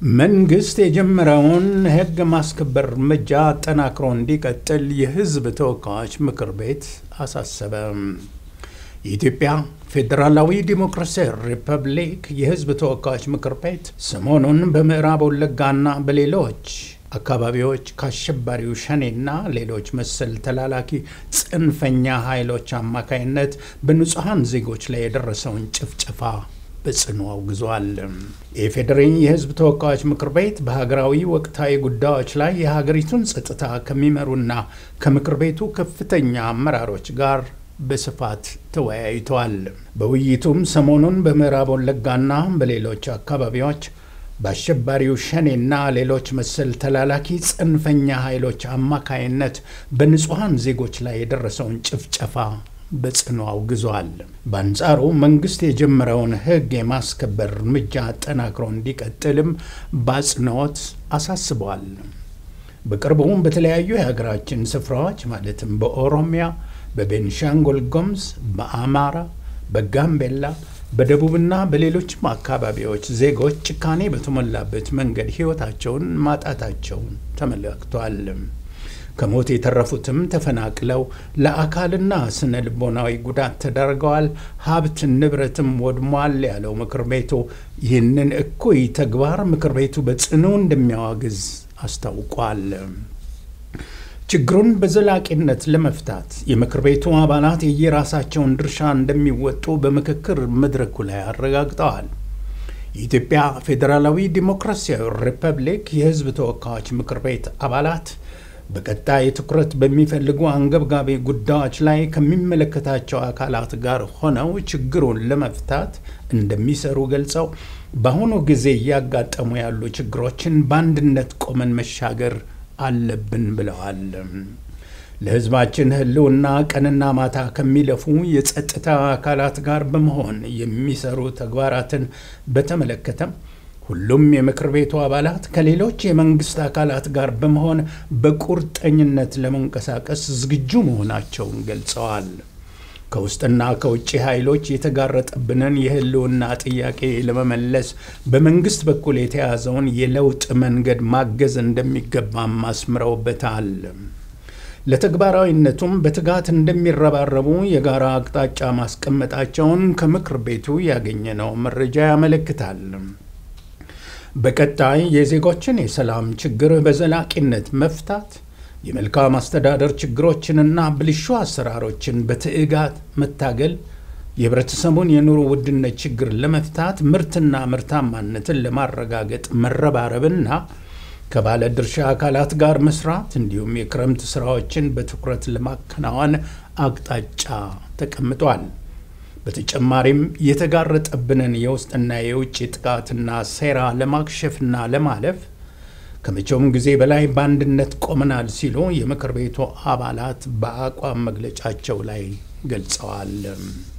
መንግስት የጀመረውን ሕግ ማስከበር እርምጃ አጠናክሮ እንዲቀጥል የሕዝብ ተወካዮች ምክር ቤት አሳሰበ። የኢትዮጵያ ፌዴራላዊ ዲሞክራሲያዊ ሪፐብሊክ የሕዝብ ተወካዮች ምክር ቤት ሰሞኑን በምዕራብ ወለጋና በሌሎች አካባቢዎች ከአሸባሪው ሸኔና ሌሎች መሰል ተላላኪ ጽንፈኛ ኃይሎች አማካይነት በንጹሐን ዜጎች ላይ የደረሰውን ጭፍጨፋ በጽኑ አውግዟል። የኢፌዴሪ የሕዝብ ተወካዮች ምክር ቤት በሀገራዊ ወቅታዊ ጉዳዮች ላይ የሀገሪቱን ጸጥታ ከሚመሩና ከምክር ቤቱ ከፍተኛ አመራሮች ጋር በስፋት ተወያይተዋል። በውይይቱም ሰሞኑን በምዕራብ ወለጋና በሌሎች አካባቢዎች በአሸባሪው ሸኔና ሌሎች መሰል ተላላኪ ጽንፈኛ ኃይሎች አማካይነት በንጹሐን ዜጎች ላይ የደረሰውን ጭፍጨፋ በጽኑ አውግዟል። በአንጻሩ መንግስት የጀመረውን ሕግ የማስከበር እርምጃ አጠናክሮ እንዲቀጥልም በአጽንኦት አሳስቧል። በቅርቡም በተለያዩ የሀገራችን ስፍራዎች ማለትም በኦሮሚያ፣ በቤንሻንጉል ጉሙዝ፣ በአማራ፣ በጋምቤላ በደቡብና በሌሎችም አካባቢዎች ዜጎች ጭካኔ በተሞላበት መንገድ ሕይወታቸውን ማጣታቸውን ተመለክቷል። ከሞት የተረፉትም ተፈናቅለው ለአካልና ስነ ልቦናዊ ጉዳት ተዳርገዋል፣ ሀብት ንብረትም ወድሟል ያለው ምክር ቤቱ ይህንን እኩይ ተግባር ምክር ቤቱ በጽኑ እንደሚያዋግዝ አስታውቋል። ችግሩን በዘላቂነት ለመፍታት የምክር ቤቱ አባላት የየራሳቸውን ድርሻ እንደሚወጡ በምክክር መድረኩ ላይ አረጋግጠዋል። የኢትዮጵያ ፌዴራላዊ ዲሞክራሲያዊ ሪፐብሊክ የሕዝብ ተወካዮች ምክር ቤት አባላት በቀጣይ ትኩረት በሚፈልጉ አንገብጋቢ ጉዳዮች ላይ ከሚመለከታቸው አካላት ጋር ሆነው ችግሩን ለመፍታት እንደሚሰሩ ገልጸው በአሁኑ ጊዜ እያጋጠሙ ያሉ ችግሮችን በአንድነት ቆመን መሻገር አለብን ብለዋል። ለሕዝባችን ሕልውና ቀንና ማታ ከሚለፉ የጸጥታ አካላት ጋር በመሆን የሚሰሩ ተግባራትን በተመለከተም ሁሉም የምክር ቤቱ አባላት ከሌሎች የመንግስት አካላት ጋር በመሆን በቁርጠኝነት ለመንቀሳቀስ ዝግጁ መሆናቸውን ገልጸዋል። ከውስጥና ከውጭ ኃይሎች የተጋረጠብንን የህልውና ጥያቄ ለመመለስ በመንግስት በኩል የተያዘውን የለውጥ መንገድ ማገዝ እንደሚገባም አስምረውበታል። ለተግባራዊነቱም በትጋት እንደሚረባረቡ የጋራ አቅጣጫ ማስቀመጣቸውን ከምክር ቤቱ ያገኘነው መረጃ ያመለክታል። በቀጣይ የዜጎችን የሰላም ችግር በዘላቂነት መፍታት የመልካም አስተዳደር ችግሮችንና ብልሹ አሰራሮችን በትዕጋት መታገል የህብረተሰቡን የኑሮ ውድነት ችግር ለመፍታት ምርትና ምርታማነትን ለማረጋገጥ መረባረብና ከባለ ድርሻ አካላት ጋር መስራት እንዲሁም የክረምት ስራዎችን በትኩረት ለማከናወን አቅጣጫ ተቀምጧል። በተጨማሪም የተጋረጠብንን የውስጥና የውጭ ጥቃትና ሴራ ለማክሸፍና ለማለፍ ከመቼውም ጊዜ በላይ በአንድነት ቆመናል ሲሉ የምክር ቤቱ አባላት በአቋም መግለጫቸው ላይ ገልጸዋል።